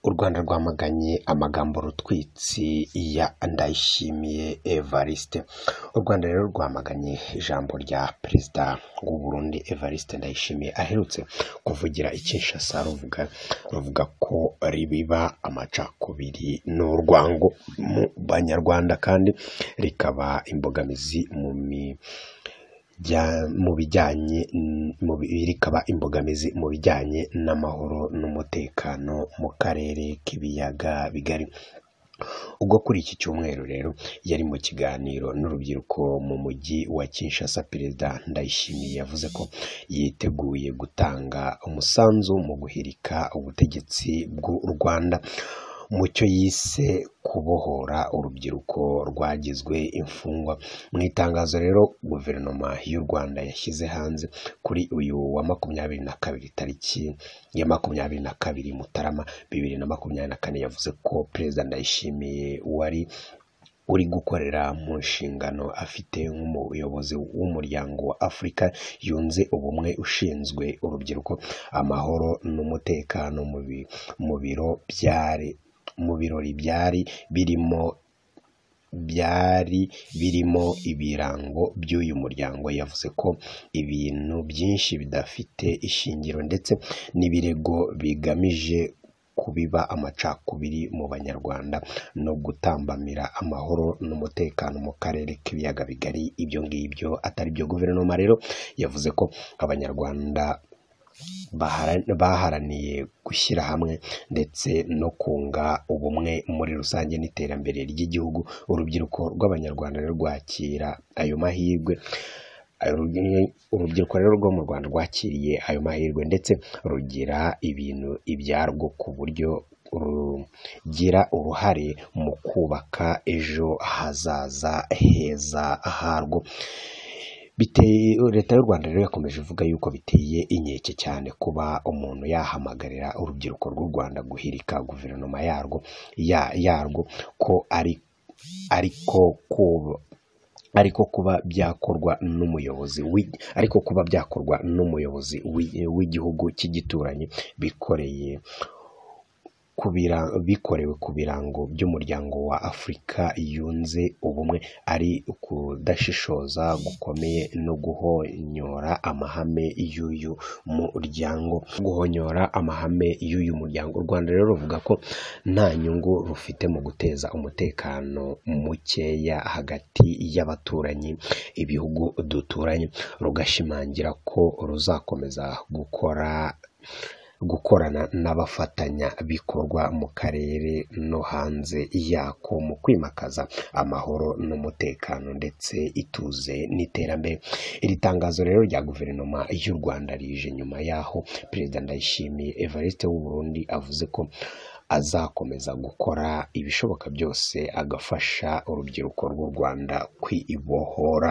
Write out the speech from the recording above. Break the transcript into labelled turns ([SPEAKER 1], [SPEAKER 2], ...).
[SPEAKER 1] u rwanda rwamaganye amagambo rutwitsi ya ndayishimiye evariste u rwanda rero rwamaganye ijambo rya perezida w'u burundi evariste ndayishimiye aherutse kuvugira i kinshasa ruvuga ruvuga ko ribiba amacakubiri n'urwango mu banyarwanda kandi rikaba imbogamizi mu mi mu bijyanye rikaba imbogamizi mu bijyanye n'amahoro n'umutekano mu karere k'ibiyaga bigari ubwo kuri iki cyumweru rero yari mu kiganiro n'urubyiruko mu mujyi wa kinshasa perezida ndayishimiye yavuze ko yiteguye gutanga umusanzu mu guhirika ubutegetsi bw'u rwanda mu cyo yise kubohora urubyiruko rwagizwe imfungwa mu itangazo rero guverinoma y'u rwanda yashyize hanze kuri uyu wa makumyabiri na kabiri tariki ya makumyabiri na kabiri mutarama bibiri na makumyabiri na kane yavuze ko perezida ndayishimiye wari uri gukorera mu nshingano afite nk'umuyobozi w'umuryango wa afurika yunze ubumwe ushinzwe urubyiruko amahoro n'umutekano mu biro byari mu birori byari birimo byari birimo ibirango by'uyu muryango yavuze ko ibintu byinshi bidafite ishingiro ndetse n'ibirego bigamije kubiba amacakubiri mu banyarwanda no gutambamira amahoro n'umutekano mu karere k'ibiyaga bigari ibyo ngibyo atari byo guverinoma rero yavuze ko abanyarwanda baharaniye gushyira hamwe ndetse no kunga ubumwe muri rusange n'iterambere ry'igihugu urubyiruko rw'abanyarwanda rwakira ayo mahirwe urubyiruko rero rwo mu rwanda rwakiriye ayo mahirwe ndetse rugira ibintu ibyarwo ku buryo rugira uruhare mu kubaka ejo hazaza heza harwo leta y'u rwanda rero yakomeje ivuga yuko biteye inkeke cyane kuba umuntu yahamagarira urubyiruko rw'u rwanda guhirika guverinoma yarwo yarwo ko ari ariko kuba ariko kuba byakorwa n'umuyobozi ariko kuba byakorwa n'umuyobozi w'igihugu cy'igituranyi bikoreye bikorewe ku birango by'umuryango wa afurika yunze ubumwe ari ukudashishoza gukomeye no guhonyora amahame y'uyu muryango guhonyora amahame y'uyu muryango u rwanda rero ruvuga ko nta nyungu rufite mu guteza umutekano mukeya hagati y'abaturanyi ibihugu duturanye rugashimangira ko ruzakomeza gukora gukorana n'abafatanyabikorwa mu karere no hanze yako mu kwimakaza amahoro n'umutekano ndetse ituze n'iterambere iri tangazo rero rya guverinoma y'u rwanda rije nyuma y'aho perezida ndayishimiye evariste Burundi avuze ko azakomeza gukora ibishoboka byose agafasha urubyiruko rw'u rwanda kwibohora